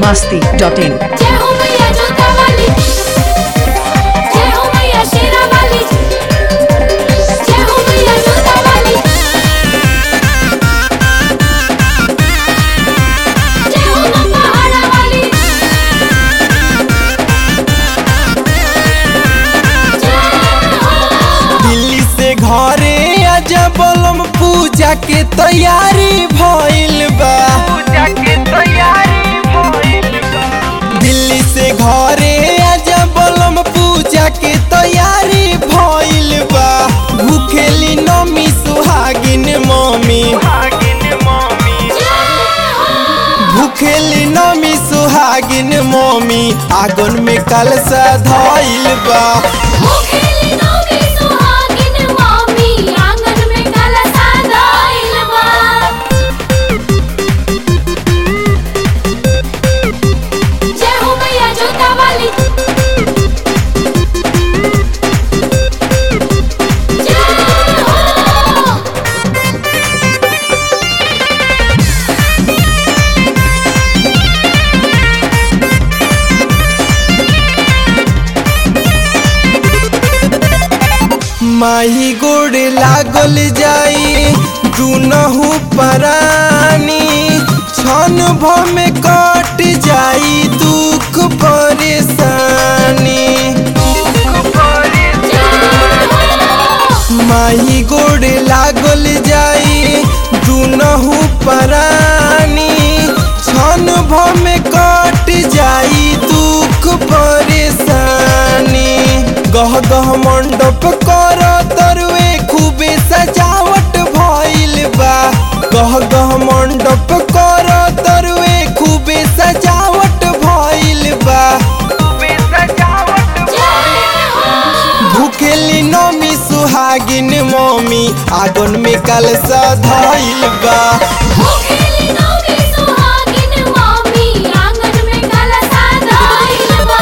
masti.in. जय हो मैया जोता वाली जय हो मैया शेरा वाली जय हो मैया जोता वाली जय हो मां पहाड़ा वाली जय हो दिल्ली से घरे आजा बलम पूजा के तैयारी भइल बा दिल्ली से घरे आजा बलम पूजा के तैयारी भइल बा भूखेली नमी सुहागिन मम्मी भूखेली नमी सुहागिन मम्मी आगन में कलसा धइल बा मुखेली नौमी सुहागिन मामी आंगन में कलसा धइल बा जय हो मैया जोता वाली जय हो माही गोड़ लागल जाई दुनहु परानी क्षण भर में कट जाई दुख परेशानी माही गोड़ लागल जाई दुनहु परानी क्षण भर में कट जाई दुख परेशानी गह गह मंडप कर तरुए खूबे सजावट भइल बा गह गह मंडप कर तरुए खूबे सजावट भइल बा भूखेली नमी सुहागिन मम्मी आगन में कलसा धइल बा मुखेली नौमी सुहागिन मामी आंगन में कलसा धइल बा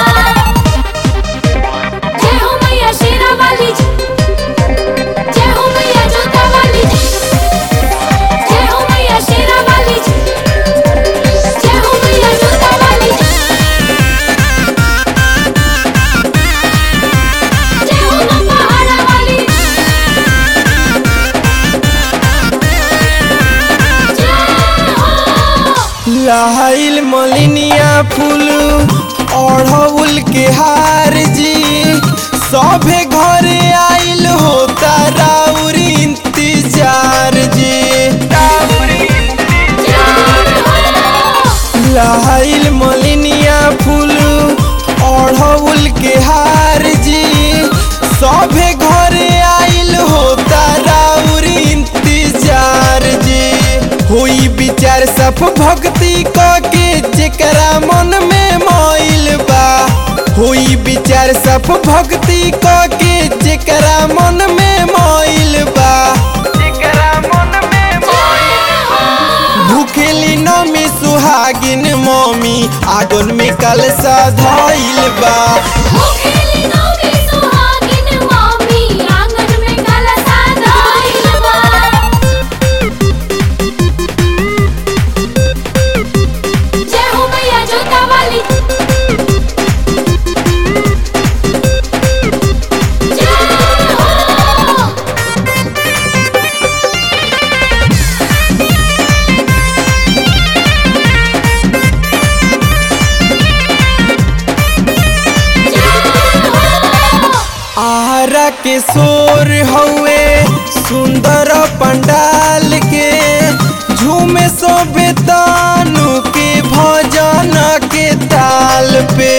जय हो मैया शेरा वाली जय हो मैया जोता वाली जय हो मैया शेरा वाली जय हो मैया जोता वाली जय हो मां पहाड़ा वाली जय हो लहाइल मलिनिया फूल अढ़उल के हार जी सभे घरे आइल होता राउर इंतजार जी लहाइल मलिनिया फूल अढ़उल के हार जी सभे घरे आइल होता राउर इंतजार जी हुई विचार सब भक्ति क के जेकरा मन में मोइल बा हुई विचार सब भक्ति क के जेकरा मन में मोइल बा भूखेली नमी सुहागिन मम्मी आगन में कलसा धइल बा मुखेली नौमी सुहागिन मामी आंगन में कलसा धइल बा जय हो मैया जोता वाली जय हो आरा के सोर हउए सुंदर पंडाल के झूमे सोबे तानु के भजन के ताल पे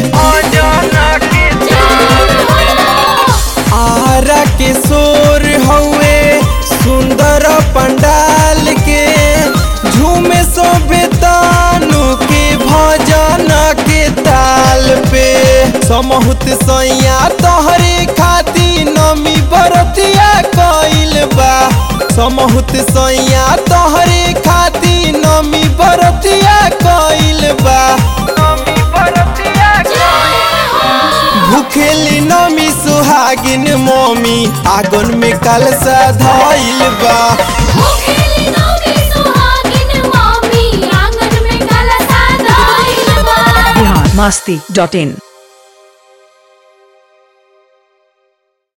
आरा के सोर हउए सुंदर पंडाल के झूमे सोबे तानु के भजन के ताल पे समहुत सैया तोहरे खाती नमी बरतिया कइल बा समहुत सैया तोहरे खाती नमी बरतिया कइल बा भूखेली नमी सुहागिन मम्मी आगन में कलसा धइल बा मुखेली नौमी सुहागिन मामी आंगन में कलसा धइल बा masti.in.